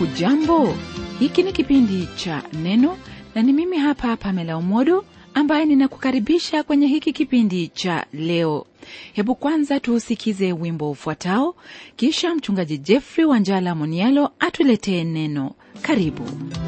hujambo hiki ni kipindi cha neno na ni mimi hapa pamela umodo ambaye ninakukaribisha kwenye hiki kipindi cha leo hebu kwanza tuusikize wimbo ufuatao kisha mchungaji jeffrey wanjala monialo atuletee neno karibu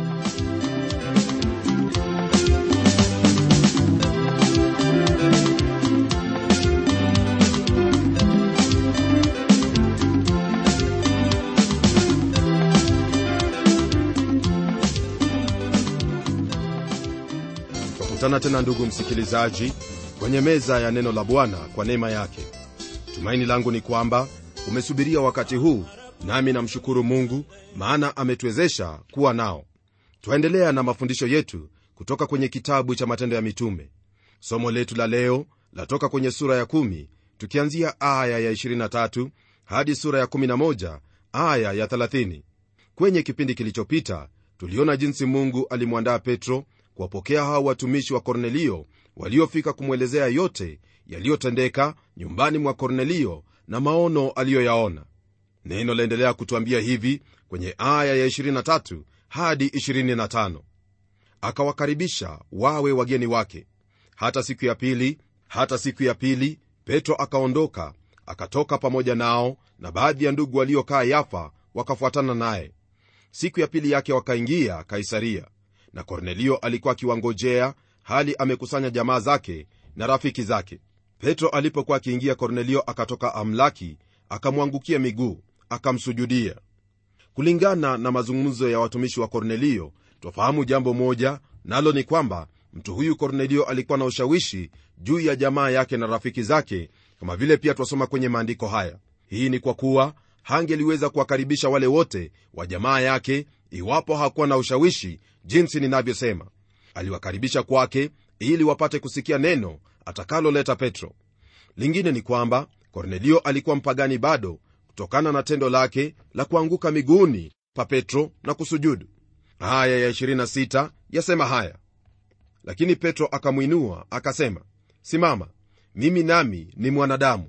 twakutana tena ndugu msikilizaji kwenye meza ya neno la bwana kwa neema yake tumaini langu ni kwamba umesubiria wakati huu nami namshukuru mungu maana ametuwezesha kuwa nao twaendelea na mafundisho yetu kutoka kwenye kitabu cha matendo ya mitume somo letu la leo latoka kwenye sura ya 1 tukianzia aya ya 23 hadi sura ya 11 aya ya 30 kwenye kipindi kilichopita tuliona jinsi mungu alimwandaa petro kuwapokea hao watumishi wa kornelio waliofika kumwelezea yote yaliyotendeka nyumbani mwa kornelio na maono aliyoyaona neno laendelea kutwambia hivi kwenye aya ya 23 hadi 25 akawakaribisha wawe wageni wake hata siku ya pili hata siku ya pili petro akaondoka akatoka pamoja nao na baadhi ya ndugu waliokaa yafa wakafuatana naye siku ya pili yake wakaingia kaisaria na kornelio alikuwa akiwangojea hali amekusanya jamaa zake na rafiki zake petro alipokuwa akiingia kornelio akatoka amlaki akamwangukia miguu akamsujudia kulingana na mazungumzo ya watumishi wa kornelio twafahamu jambo moja nalo ni kwamba mtu huyu kornelio alikuwa na ushawishi juu ya jamaa yake na rafiki zake kama vile pia twasoma kwenye maandiko haya hii ni kwa kuwa hangeliweza kuwakaribisha wale wote wa jamaa yake iwapo hakuwa na ushawishi jinsi ninavyosema aliwakaribisha kwake ili wapate kusikia neno atakaloleta petro lingine ni kwamba kornelio alikuwa mpagani bado kutokana na tendo lake la kuanguka miguuni pa petro na kusujudu aya ya 26 yasema haya lakini petro akamwinua akasema simama mimi nami ni mwanadamu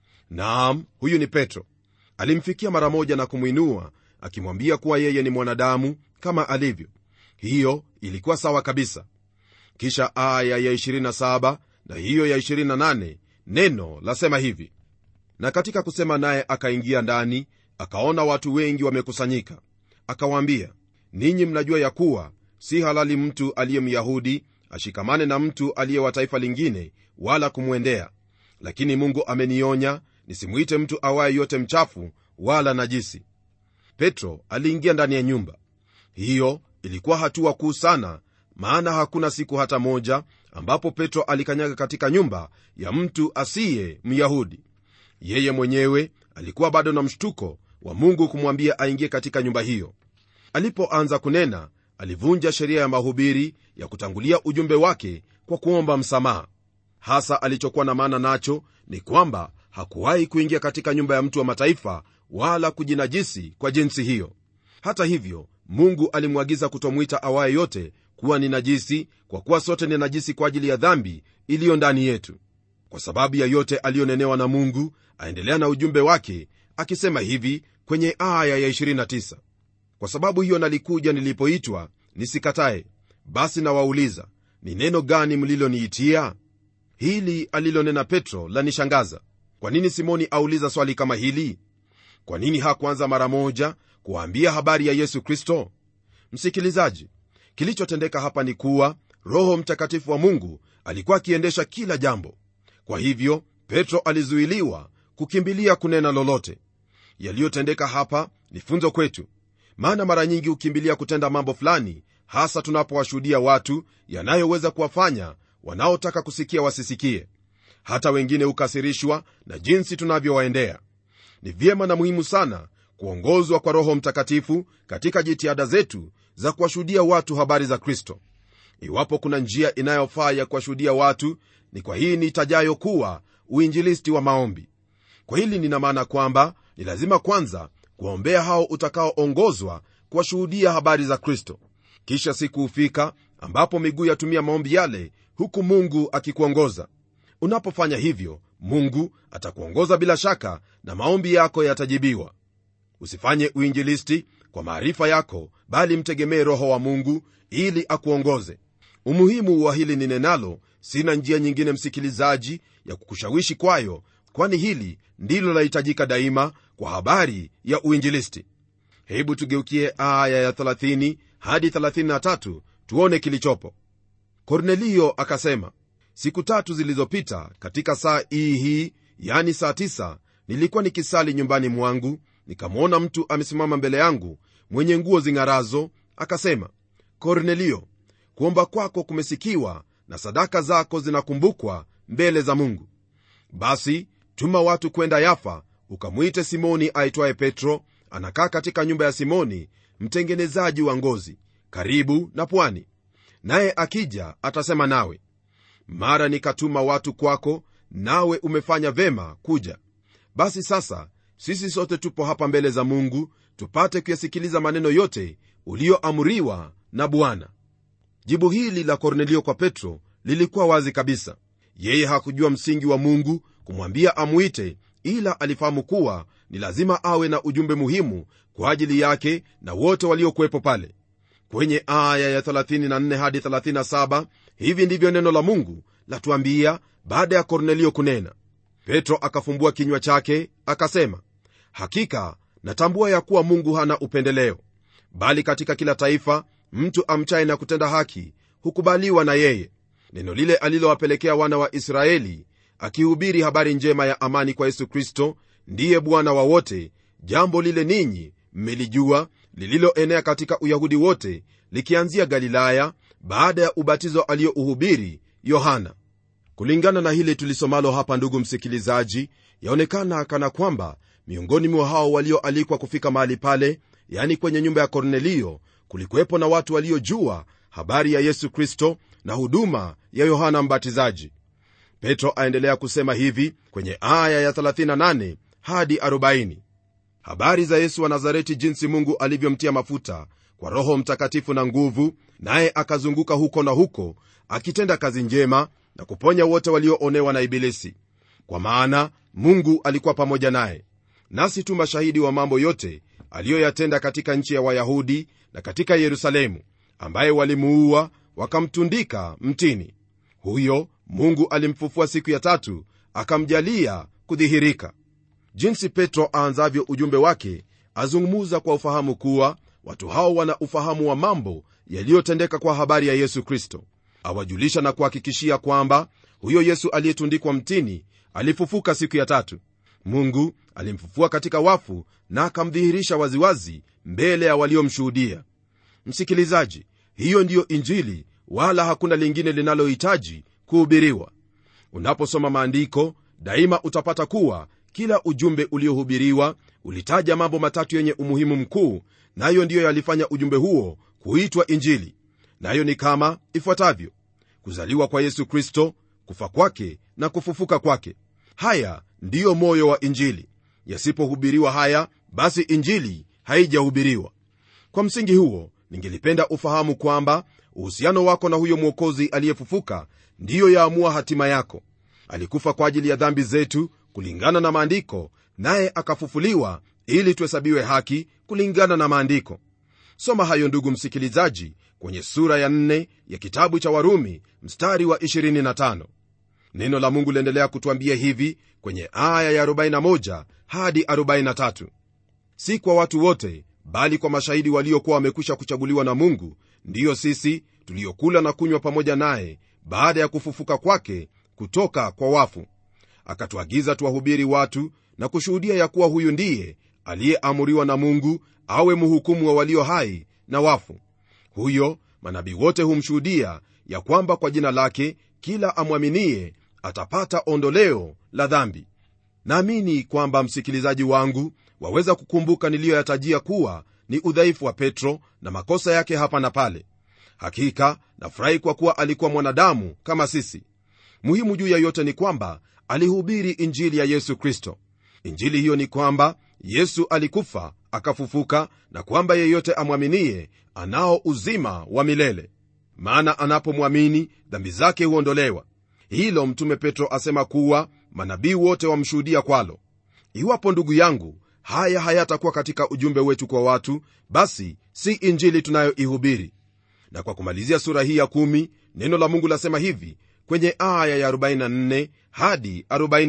naam huyu ni petro alimfikia mara moja na kumwinua akimwambia kuwa yeye ni mwanadamu kama alivyo hiyo ilikuwa sawa kabisa kisha aya ya 27 na hiyo ya 28 neno lasema hivi na katika kusema naye akaingia ndani akaona watu wengi wamekusanyika akawaambia ninyi mnajua ya kuwa si halali mtu aliye myahudi ashikamane na mtu aliye wa taifa lingine wala kumwendea lakini mungu amenionya nisimwite mtu awaye yote mchafu wala najisi petro aliingia ndani ya nyumba hiyo ilikuwa hatua kuu sana maana hakuna siku hata moja ambapo petro alikanyaga katika nyumba ya mtu asiye myahudi yeye mwenyewe alikuwa bado na mshtuko wa mungu kumwambia aingie katika nyumba hiyo alipoanza kunena alivunja sheria ya mahubiri ya kutangulia ujumbe wake kwa kuomba msamaha hasa alichokuwa na maana nacho ni kwamba hakuwahi kuingia katika nyumba ya mtu wa mataifa wala kujinajisi kwa jinsi hiyo hata hivyo mungu alimwagiza kutomwita awaye yote kuwa ni najisi kwa kuwa sote ni najisi kwa ajili ya dhambi iliyo ndani yetu kwa sababu ya yote aliyonenewa na mungu aendelea na ujumbe wake akisema hivi kwenye aya ya 29 kwa sababu hiyo nalikuja nilipoitwa nisikatae basi nawauliza ni neno gani mliloniitia hili alilonena petro lanishangaza kwa nini simoni auliza swali kama hili kwa nini hakuanza mara moja kuwaambia habari ya yesu kristo msikilizaji kilichotendeka hapa ni kuwa roho mtakatifu wa mungu alikuwa akiendesha kila jambo kwa hivyo petro alizuiliwa kukimbilia kunena lolote yaliyotendeka hapa ni funzo kwetu maana mara nyingi hukimbilia kutenda mambo fulani hasa tunapowashuhudia watu yanayoweza kuwafanya wanaotaka kusikia wasisikie hata wengine hukasirishwa na jinsi tunavyowaendea ni vyema na muhimu sana kuongozwa kwa roho mtakatifu katika jitihada zetu za kuwashuhudia watu habari za kristo iwapo kuna njia inayofaa ya kuwashuhudia watu ni kwa hii nitajayo kuwa uinjilisti wa maombi kwa hili nina maana kwamba ni lazima kwanza kuwaombea hao utakaoongozwa kuwashuhudia habari za kristo kisha siku hufika ambapo miguu yatumia maombi yale huku mungu akikuongoza unapofanya hivyo mungu atakuongoza bila shaka na maombi yako yatajibiwa usifanye uinjilisti kwa maarifa yako bali mtegemee roho wa mungu ili akuongoze umuhimu wa hili ninenalo sina njia nyingine msikilizaji ya kukushawishi kwayo kwani hili ndilo lahitajika daima kwa habari ya uinjilisti hebu tugeukie aya ya 30 hadi 33 tuone kilichopo kornelio akasema siku tatu zilizopita katika saa hii hii yani saa tisa nilikuwa nikisali nyumbani mwangu nikamwona mtu amesimama mbele yangu mwenye nguo zing'arazo akasema kornelio kuomba kwako kumesikiwa na sadaka zako zinakumbukwa mbele za mungu basi tuma watu kwenda yafa ukamwite simoni aitwaye petro anakaa katika nyumba ya simoni mtengenezaji wa ngozi karibu na pwani naye akija atasema nawe mara nikatuma watu kwako nawe umefanya vema kuja basi sasa sisi sote tupo hapa mbele za mungu tupate kuyasikiliza maneno yote uliyoamriwa na bwana jibu hili la kornelio kwa petro lilikuwa wazi kabisa yeye hakujua msingi wa mungu kumwambia amwite ila alifahamu kuwa ni lazima awe na ujumbe muhimu kwa ajili yake na wote waliokuwepo pale kwenye aya ya 34 hadi 37 hivi ndivyo neno la mungu latuambia baada ya kornelio kunena petro akafumbua kinywa chake akasema hakika natambua ya kuwa mungu hana upendeleo bali katika kila taifa mtu amchaye na kutenda haki hukubaliwa na yeye neno lile alilowapelekea wana wa israeli akihubiri habari njema ya amani kwa yesu kristo ndiye bwana wa wote jambo lile ninyi mmelijua lililoenea katika uyahudi wote likianzia galilaya baada ya ubatizo aliyouhubiri yohana kulingana na hili tulisomalo hapa ndugu msikilizaji yaonekana kana kwamba miongoni mwa hao walioalikwa kufika mahali pale yani kwenye nyumba ya kornelio kulikuwepo na watu waliojua habari ya yesu kristo na huduma ya yohana mbatizaji petro aendelea kusema hivi kwenye aya ya 38 hadi 40 habari za yesu wa nazareti jinsi mungu alivyomtia mafuta kwa roho mtakatifu na nguvu naye akazunguka huko na huko akitenda kazi njema na kuponya wote walioonewa na ibilisi kwa maana mungu alikuwa pamoja naye nasi tu mashahidi wa mambo yote aliyoyatenda katika nchi ya wayahudi na katika yerusalemu ambaye walimuua wakamtundika mtini huyo mungu alimfufua siku ya tatu akamjalia kudhihirika jinsi petro aanzavyo ujumbe wake azungumuza kwa ufahamu kuwa watu hao wana ufahamu wa mambo yaliyotendeka kwa habari ya yesu kristo awajulisha na kuhakikishia kwamba huyo yesu aliyetundikwa mtini alifufuka siku ya tatu mungu alimfufua katika wafu na akamdhihirisha waziwazi mbele ya waliomshuhudia msikilizaji hiyo ndiyo injili wala hakuna lingine linalohitaji kuhubiriwa unaposoma maandiko daima utapata kuwa kila ujumbe uliohubiriwa ulitaja mambo matatu yenye umuhimu mkuu nayo ndiyo yalifanya ujumbe huo kuitwa injili nayo ni kama ifuatavyo kuzaliwa kwa yesu kristo kufa kwake na kufufuka kwake haya ndiyo moyo wa injili yasipohubiriwa haya basi injili haijahubiriwa kwa msingi huo ningelipenda ufahamu kwamba uhusiano wako na huyo mwokozi aliyefufuka ndiyo yaamua hatima yako alikufa kwa ajili ya dhambi zetu kulingana na maandiko naye akafufuliwa ili tuhesabiwe haki kulingana na maandiko soma hayo ndugu msikilizaji kwenye sura ya 4 ya kitabu cha warumi mstari wa 25 neno la mungu liendelea kutwambia hivi kwenye aya ya 41 hadi 43 si kwa watu wote bali kwa mashahidi waliokuwa wamekwisha kuchaguliwa na mungu ndiyo sisi tuliokula na kunywa pamoja naye baada ya kufufuka kwake kutoka kwa wafu akatuagiza tuwahubiri watu na kushuhudia ya kuwa huyu ndiye aliyeamuriwa na mungu awe mhukumu wa walio hai na wafu huyo manabii wote humshuhudia ya kwamba kwa jina lake kila amwaminie atapata ondoleo la dhambi naamini kwamba msikilizaji wangu waweza kukumbuka niliyoyatajia kuwa ni udhaifu wa petro na makosa yake hapa na pale hakika nafurahi kwa kuwa alikuwa mwanadamu kama sisi muhimu juu ya yote ni kwamba alihubiri injili ya yesu kristo injili hiyo ni kwamba yesu alikufa akafufuka na kwamba yeyote amwaminie anao uzima wa milele maana anapomwamini dhambi zake huondolewa hilo mtume petro asema kuwa manabii wote wamshuhudia kwalo iwapo ndugu yangu haya hayatakuwa katika ujumbe wetu kwa watu basi si injili tunayoihubiri na kwa kumalizia sura hii ya kumi, neno la mungu lasema hivi kwenye aya ya 44 hadi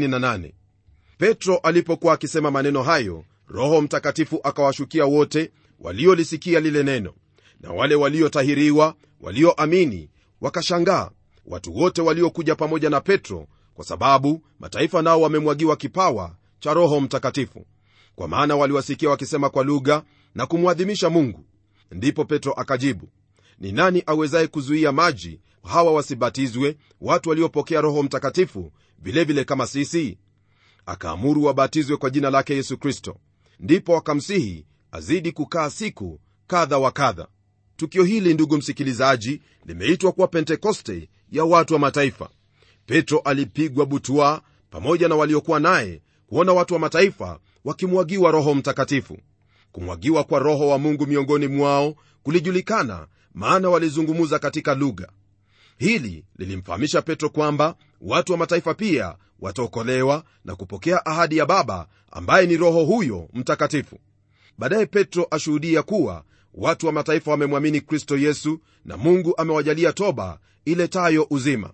48 petro alipokuwa akisema maneno hayo roho mtakatifu akawashukia wote waliolisikia lile neno na wale waliotahiriwa walioamini wakashangaa watu wote waliokuja pamoja na petro kwa sababu mataifa nao wamemwagiwa kipawa cha roho mtakatifu kwa maana waliwasikia wakisema kwa lugha na kumwadhimisha mungu ndipo petro akajibu ni nani awezaye kuzuia maji hawa wasibatizwe watu waliopokea roho mtakatifu vilevile vile kama sisi akaamuru wabatizwe kwa jina lake yesu kristo ndipo wakamsihi azidi kukaa siku kadha wa kadha tukio hili ndugu msikilizaji limeitwa kuwa pentekoste ya watu wa mataifa petro alipigwa butwa pamoja na waliokuwa naye kuona watu wa mataifa wakimwagiwa roho mtakatifu kumwagiwa kwa roho wa mungu miongoni mwao kulijulikana maana walizungumuza katika lugha hili lilimfahamisha petro kwamba watu wa mataifa pia wataokolewa na kupokea ahadi ya baba ambaye ni roho huyo mtakatifu baadaye petro ashuhudia kuwa watu wa mataifa wamemwamini kristo yesu na mungu amewajalia toba iletayo uzima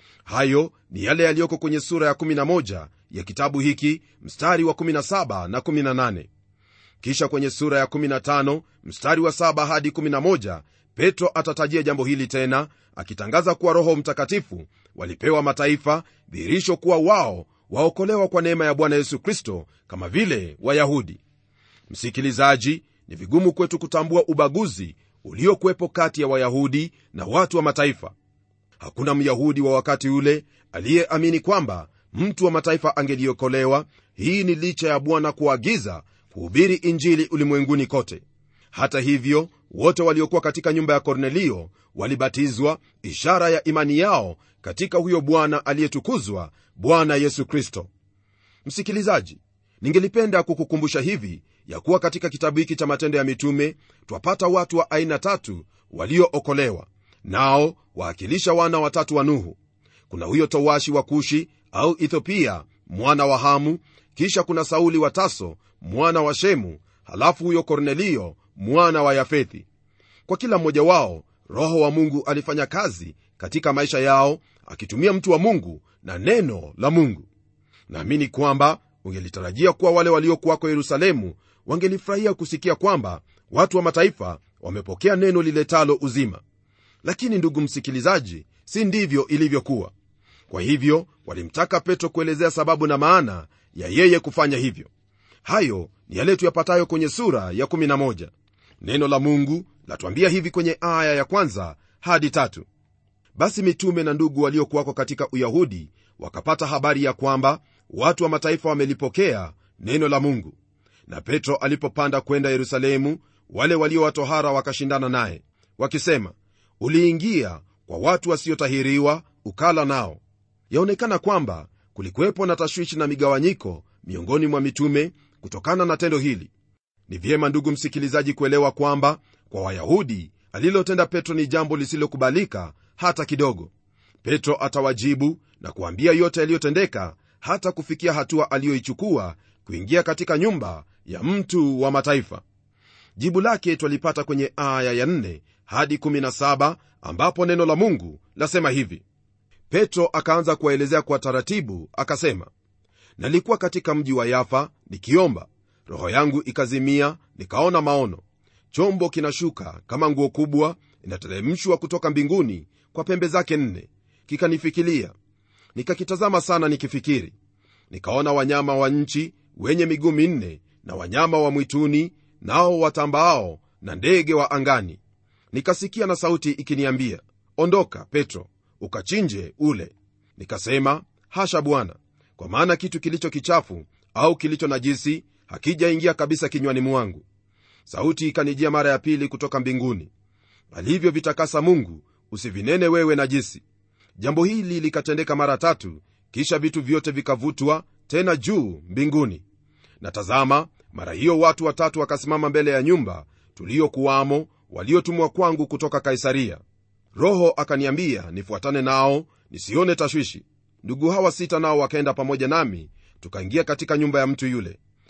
hayo ni yale yaliyoko kwenye sura ya 11 ya kitabu hiki mstari wa 17 na 18 kisha kwenye sura ya 15 mstari wa 7 hadi 11 petro atatajia jambo hili tena akitangaza kuwa roho mtakatifu walipewa mataifa dhihirisho kuwa wao waokolewa kwa neema ya bwana yesu kristo kama vile wayahudi msikilizaji ni vigumu kwetu kutambua ubaguzi uliokuwepo kati ya wayahudi na watu wa mataifa hakuna myahudi wa wakati ule aliyeamini kwamba mtu wa mataifa angeliokolewa hii ni licha ya bwana kuagiza kuhubiri injili ulimwenguni kote hata hivyo wote waliokuwa katika nyumba ya kornelio walibatizwa ishara ya imani yao katika huyo bwana aliyetukuzwa bwana yesu kristo msikilizaji ningelipenda kukukumbusha hivi ya kuwa katika kitabu hiki cha matendo ya mitume twapata watu wa aina tatu waliookolewa nao waakilisha wana watatu wa nuhu kuna huyo towashi wa kushi au ethiopia mwana wa hamu kisha kuna sauli wa taso mwana wa shemu halafu huyo kornelio mwana wa yafethi kwa kila mmoja wao roho wa mungu alifanya kazi katika maisha yao akitumia mtu wa mungu na neno la mungu naamini kwamba ungelitarajia kuwa wale waliokuwako yerusalemu wangelifurahia kusikia kwamba watu wa mataifa wamepokea neno liletalo uzima lakini ndugu msikilizaji si ndivyo ilivyokuwa kwa hivyo walimtaka petro kuelezea sababu na maana ya yeye kufanya hivyo hayo ni yale tuyapatayo kwenye sura ya 11 neno la mungu latuambia hivi kwenye aya ya kwanza hadi tatu basi mitume na ndugu waliokuwako katika uyahudi wakapata habari ya kwamba watu wa mataifa wamelipokea neno la mungu na petro alipopanda kwenda yerusalemu wale waliowatohara wakashindana naye wakisema uliingia kwa watu wasiotahiriwa ukala nao yaonekana kwamba kulikuwepo na tashwishi na migawanyiko miongoni mwa mitume kutokana na tendo hili ni vyema ndugu msikilizaji kuelewa kwamba kwa wayahudi alilotenda petro ni jambo lisilokubalika hata kidogo petro atawajibu na kuambia yote yaliyotendeka hata kufikia hatua aliyoichukua kuingia katika nyumba ya mtu wa mataifa jibu lake twalipata kwenye aya ya 4 hadi 17 ambapo neno la mungu lasema hivi petro akaanza kuwaelezea kwa taratibu akasema nalikuwa katika mji wa yafa nikiomba roho yangu ikazimia nikaona maono chombo kinashuka kama nguo kubwa inateremshwa kutoka mbinguni kwa pembe zake nne kikanifikilia nikakitazama sana nikifikiri nikaona wanyama wa nchi wenye miguu minne na wanyama wa mwituni nao watambaao na ndege wa angani nikasikia na sauti ikiniambia ondoka petro ukachinje ule nikasema hasha bwana kwa maana kitu kilicho kichafu au kilicho najisi hakijaingia kabisa kinywani mwangu sauti ikanijia mara ya pili kutoka mbinguni alivyovitakasa mungu usivinene wewe najisi jambo hili likatendeka mara tatu kisha vitu vyote vikavutwa tena juu mbinguni na tazama mara hiyo watu watatu wakasimama mbele ya nyumba tuliyokuwamo waliotumwa kwangu kutoka kaisaria roho akaniambia nifuatane nao nisione tashwishi ndugu hawa sita nao wakaenda pamoja nami tukaingia katika nyumba ya mtu yule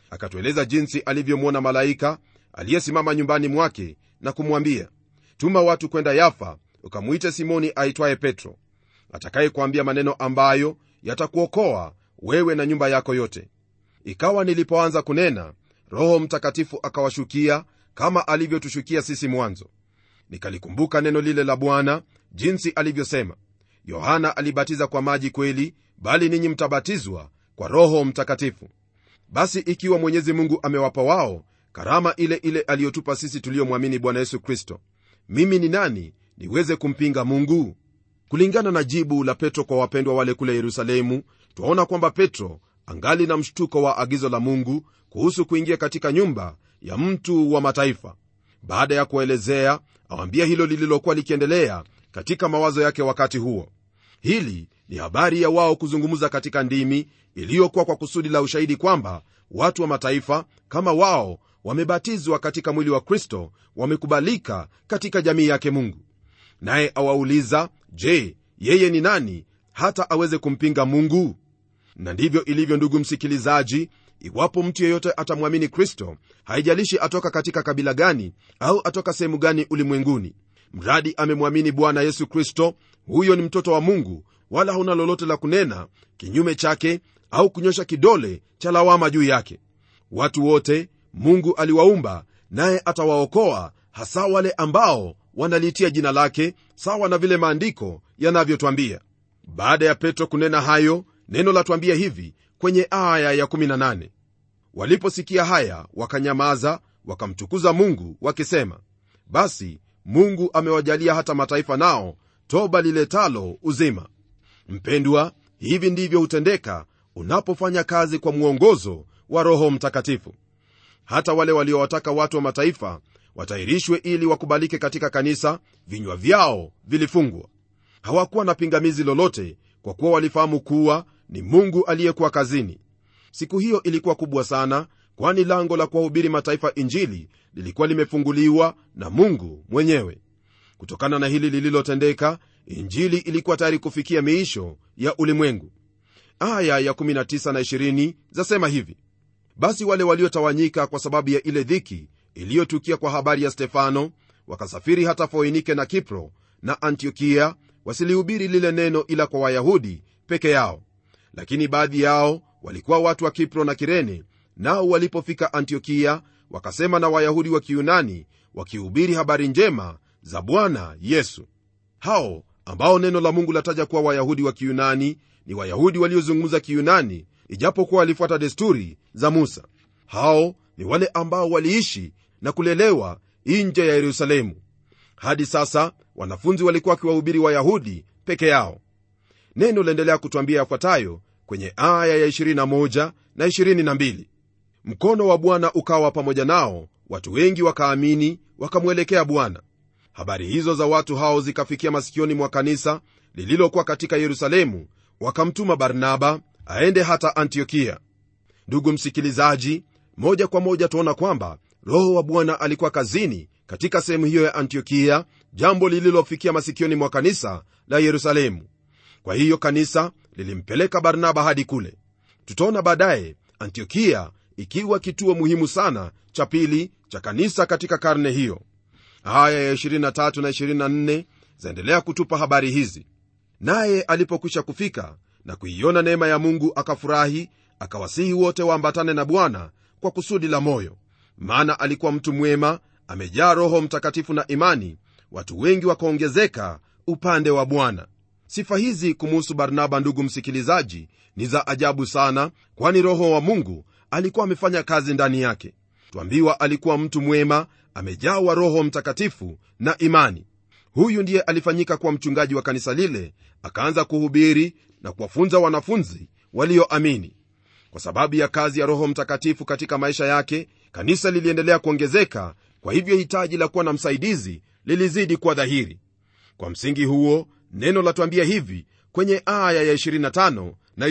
akatueleza jinsi alivyomwona malaika aliyesimama nyumbani mwake na kumwambia tuma watu kwenda yafa ukamwite simoni aitwaye petro atakayekuambia maneno ambayo yatakuokoa wewe na nyumba yako yote ikawa nilipoanza kunena roho mtakatifu akawashukia kama alivyotushukia sisi mwanzo nikalikumbuka neno lile la bwana jinsi alivyosema yohana alibatiza kwa maji kweli bali ninyi mtabatizwa kwa roho mtakatifu basi ikiwa mwenyezi mungu amewapa wao karama ile ile aliyotupa sisi tuliyomwamini bwana yesu kristo mimi ni nani niweze kumpinga mungu kulingana na jibu la petro kwa wapendwa wale kule yerusalemu twaona kwamba petro angali na mshtuko wa agizo la mungu kuhusu kuingia katika nyumba ya mtu wa mataifa baada ya kuelezea awambia hilo lililokuwa likiendelea katika mawazo yake wakati huo hili ni habari ya wao kuzungumza katika ndimi iliyokuwa kwa kusudi la ushahidi kwamba watu wa mataifa kama wao wamebatizwa katika mwili wa kristo wamekubalika katika jamii yake mungu naye awauliza je yeye ni nani hata aweze kumpinga mungu na ndivyo ilivyo ndugu msikilizaji iwapo mtu yeyote atamwamini kristo haijalishi atoka katika kabila gani au atoka sehemu gani ulimwenguni mradi amemwamini bwana yesu kristo huyo ni mtoto wa mungu wala hauna lolote la kunena kinyume chake au kunyosha kidole cha lawama juu yake watu wote mungu aliwaumba naye atawaokoa hasa wale ambao wanalitia jina lake sawa na vile maandiko yanavyotwambia baada ya petro kunena hayo neno latwambia hivi kwenye aya ya 18 waliposikia haya wakanyamaza wakamtukuza mungu wakisema basi mungu amewajalia hata mataifa nao toba liletalo uzima mpendwa hivi ndivyo hutendeka unapofanya kazi kwa mwongozo wa roho mtakatifu hata wale waliowataka watu wa mataifa watahirishwe ili wakubalike katika kanisa vinywa vyao vilifungwa hawakuwa na pingamizi lolote kwa kuwa walifahamu kuwa ni mungu aliyekuwa kazini siku hiyo ilikuwa kubwa sana kwani lango la kuwahubiri mataifa injili lilikuwa limefunguliwa na mungu mwenyewe kutokana na hili lililotendeka injili ilikuwa tayari kufikia miisho ya ulimwengu aya ya 19 na 20 zasema hivi basi wale waliotawanyika kwa sababu ya ile dhiki iliyotukia kwa habari ya stefano wakasafiri hata foinike na kipro na antiokia wasilihubiri lile neno ila kwa wayahudi peke yao lakini baadhi yao walikuwa watu wa kipro na kirene nao walipofika antiokia wakasema na wayahudi wa kiyunani wakihubiri habari njema za bwana yesu hao ambao neno la mungu lataja kuwa wayahudi wa kiyunani ni wayahudi waliozungumza kiyunani ijapokuwa walifuata desturi za musa hao ni wale ambao waliishi na kulelewa nje ya yerusalemu hadi sasa wanafunzi walikuwa wakiwahubiri wayahudi peke yao neno laendelea kutwambia yafuatayo kwenye aya ya 21 na 22 mkono wa bwana ukawa pamoja nao watu wengi wakaamini wakamwelekea bwana habari hizo za watu hao zikafikia masikioni mwa kanisa lililokuwa katika yerusalemu wakamtuma barnaba aende hata antiokia ndugu msikilizaji moja kwa moja tuona kwamba roho wa bwana alikuwa kazini katika sehemu hiyo ya antiokia jambo lililofikia masikioni mwa kanisa la yerusalemu kwa hiyo kanisa lilimpeleka barnaba hadi kule tutaona baadaye antiokia ikiwa kituo muhimu sana cha pili cha kanisa katika karne hiyo aya ya 23 na 24 zaendelea kutupa habari hizi naye alipokwisha kufika na kuiona neema ya mungu akafurahi akawasihi wote waambatane na bwana kwa kusudi la moyo maana alikuwa mtu mwema amejaa roho mtakatifu na imani watu wengi wakaongezeka upande wa bwana sifa hizi kumuhusu barnaba ndugu msikilizaji ni za ajabu sana kwani roho wa mungu alikuwa amefanya kazi ndani yake twambiwa alikuwa mtu mwema amejawa roho mtakatifu na imani huyu ndiye alifanyika kuwa mchungaji wa kanisa lile akaanza kuhubiri na kuwafunza wanafunzi walioamini kwa sababu ya kazi ya roho mtakatifu katika maisha yake kanisa liliendelea kuongezeka kwa hivyo hitaji la kuwa na msaidizi lilizidi kuwa dhahiri kwa msingi huo neno latuambia hivi kwenye aya ya 25 na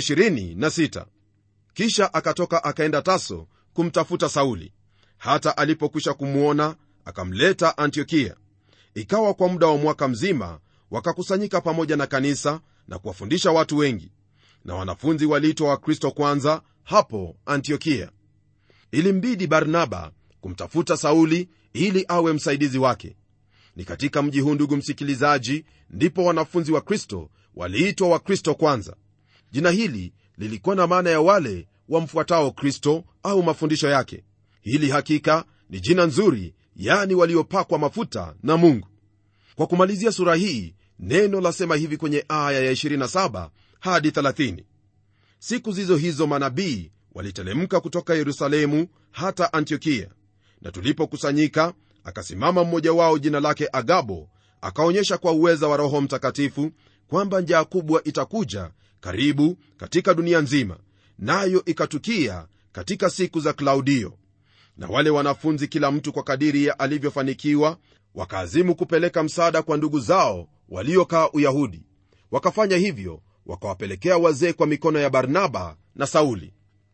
26 kisha akatoka akaenda taso kumtafuta sauli hata alipokwisha kumwona akamleta antiokia ikawa kwa muda wa mwaka mzima wakakusanyika pamoja na kanisa na kuwafundisha watu wengi na wanafunzi waliitwa wakristo kwanza hapo antiokia ilimbidi barnaba kumtafuta sauli ili awe msaidizi wake ni katika mji huu ndugu msikilizaji ndipo wanafunzi wa kristo waliitwa wakristo kwanza jina hili lilikuwa na maana ya wale wamfuatao kristo au mafundisho yake hili hakika ni jina nzuri yani waliopakwa mafuta na mungu kwa kumalizia sura hii neno lasema hivi kwenye aya ya 27 hadi 30 siku zizo hizo manabii walitelemka kutoka yerusalemu hata antiokia na tulipokusanyika akasimama mmoja wao jina lake agabo akaonyesha kwa uweza wa roho mtakatifu kwamba njaa kubwa itakuja karibu katika dunia nzima nayo ikatukia katika siku za klaudio na wale wanafunzi kila mtu kwa kadiri ya alivyofanikiwa wakaazimu kupeleka msaada kwa ndugu zao waliokaa uyahudi wakafanya hivyo wakawapelekea wazee kwa mikono ya barnaba na sauli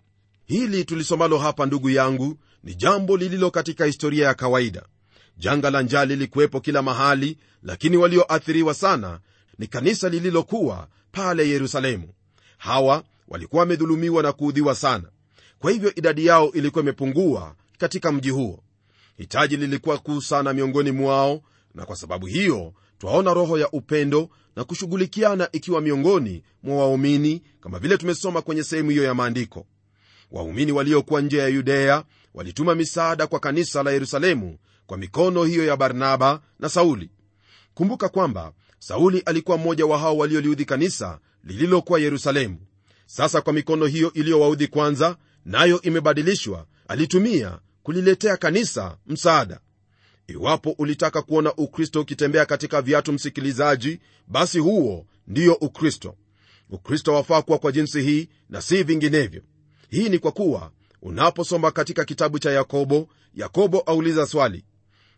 hili tulisomalo hapa ndugu yangu ni jambo lililo katika historia ya kawaida janga la njaa lilikuwepo kila mahali lakini walioathiriwa sana ni kanisa lililokuwa pale yerusalemu hawa walikuwa wamedhulumiwa na kuudhiwa sana kwa hivyo idadi yao ilikuwa imepungua katika mji huo hitaji lilikuwa kuu sana miongoni mwao na kwa sababu hiyo twaona roho ya upendo na kushughulikiana ikiwa miongoni mwa waumini kama vile tumesoma kwenye sehemu hiyo ya maandiko waumini waliokuwa nje ya yudea walituma misaada kwa kanisa la yerusalemu kwa mikono hiyo ya barnaba na sauli kumbuka kwamba sauli alikuwa mmoja wa hao walioliudhi kanisa lililokuwa yerusalemu sasa kwa mikono hiyo iliyowaudhi kwanza nayo imebadilishwa alitumia kuliletea kanisa msaada iwapo ulitaka kuona ukristo ukitembea katika viatu msikilizaji basi huo ndiyo ukristo ukristo wafaa kuwa kwa jinsi hii na si vinginevyo hii ni kwa kuwa unaposoma katika kitabu cha yakobo yakobo auliza swali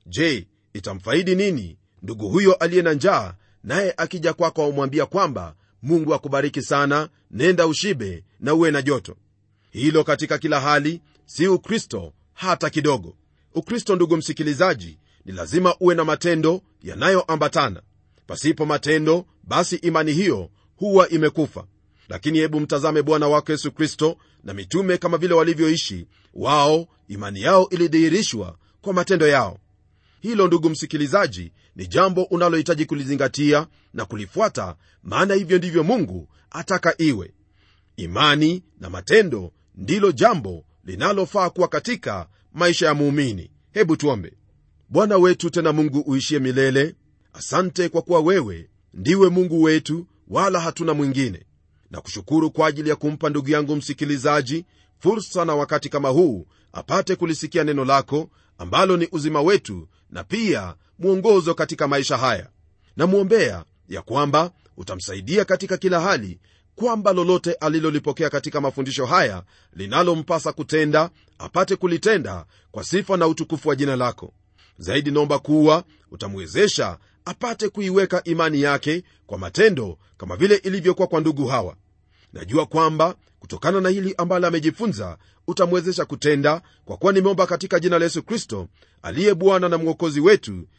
je itamfaidi nini ndugu huyo aliye na njaa naye akija kwako aumwambia kwamba mungu akubariki sana nenda ushibe na uwe na joto hilo katika kila hali si ukristo hata kidogo ukristo ndugu msikilizaji ni lazima uwe na matendo yanayoambatana pasipo matendo basi imani hiyo huwa imekufa lakini hebu mtazame bwana wako yesu kristo na mitume kama vile walivyoishi wao imani yao ilidhihirishwa kwa matendo yao hilo ndugu msikilizaji ni jambo unalohitaji kulizingatia na kulifuata maana hivyo ndivyo mungu ataka iwe imani na matendo ndilo jambo linalofaa kuwa katika maisha ya muumini hebu tuombe bwana wetu tena mungu uishie milele asante kwa kuwa wewe ndiwe mungu wetu wala hatuna mwingine na kushukuru kwa ajili ya kumpa ndugu yangu msikilizaji fursa na wakati kama huu apate kulisikia neno lako ambalo ni uzima wetu na pia mwongozo katika maisha haya namwombea ya kwamba utamsaidia katika kila hali kwamba lolote alilolipokea katika mafundisho haya linalompasa kutenda apate kulitenda kwa sifa na utukufu wa jina lako zaidi naomba kuwa utamwezesha apate kuiweka imani yake kwa matendo kama vile ilivyokuwa kwa ndugu hawa najua kwamba kutokana na hili ambalo amejifunza utamwezesha kutenda kwa kuwa nimeomba katika jina la yesu kristo aliye bwana na mwokozi wetu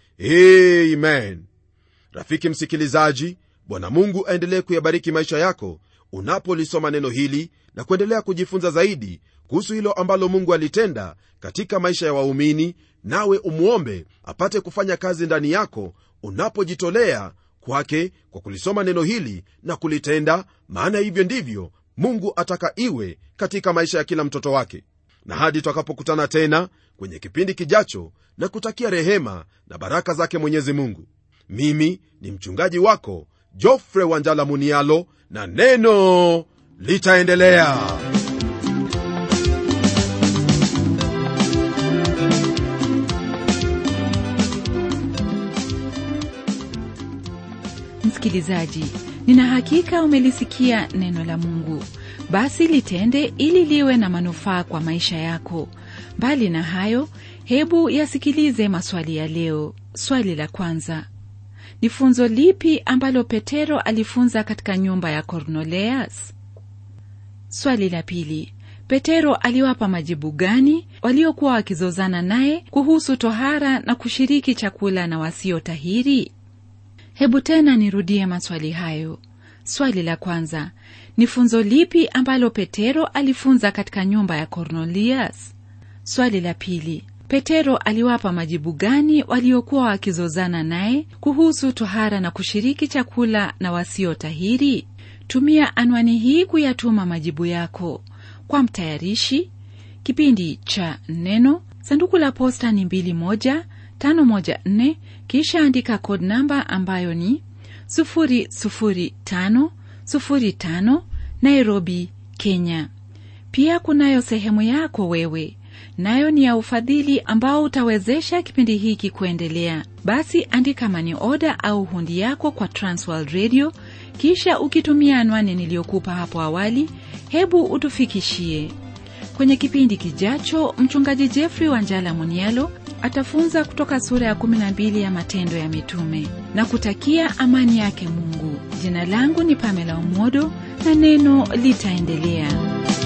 amen rafiki msikilizaji bwana mungu aendelee kuyabariki maisha yako unapolisoma neno hili na kuendelea kujifunza zaidi kuhusu hilo ambalo mungu alitenda katika maisha ya waumini nawe umwombe apate kufanya kazi ndani yako unapojitolea kwake kwa kulisoma neno hili na kulitenda maana hivyo ndivyo mungu ataka iwe katika maisha ya kila mtoto wake na hadi twakapokutana tena kwenye kipindi kijacho na kutakia rehema na baraka zake mwenyezi mungu mimi ni mchungaji wako jofre wanjala munialo na neno litaendelea msikilizaji nina hakika umelisikia neno la mungu basi litende ili liwe na manufaa kwa maisha yako mbali na hayo hebu yasikilize maswali ya leo swali la kwanza ni funzo lipi ambalo petero alifunza katika nyumba ya kornoleas swali la pili petero aliwapa majibu gani waliokuwa wakizozana naye kuhusu tohara na kushiriki chakula na wasiotahiri hebu tena nirudie maswali hayo swali la kwanza ni funzo lipi ambalo petero alifunza katika nyumba ya kornelias swali la pili petero aliwapa majibu gani waliokuwa wakizozana naye kuhusu tohara na kushiriki chakula na wasiotahiri tumia anwani hii kuyatuma majibu yako kwa mtayarishi kipindi cha neno sanduku la posta ni 21514 kisha andika kod namba ambayo ni 00505 nairobi kenya pia kunayo sehemu yako wewe nayo ni ya ufadhili ambao utawezesha kipindi hiki kuendelea basi andika mani oda au hundi yako kwa transworld radio kisha ukitumia anwani niliyokupa hapo awali hebu utufikishie kwenye kipindi kijacho mchungaji jeffrey wanjala munialo atafunza kutoka sura ya 12 ya matendo ya mitume na kutakia amani yake mungu jina langu ni pamela umodo na neno litaendelea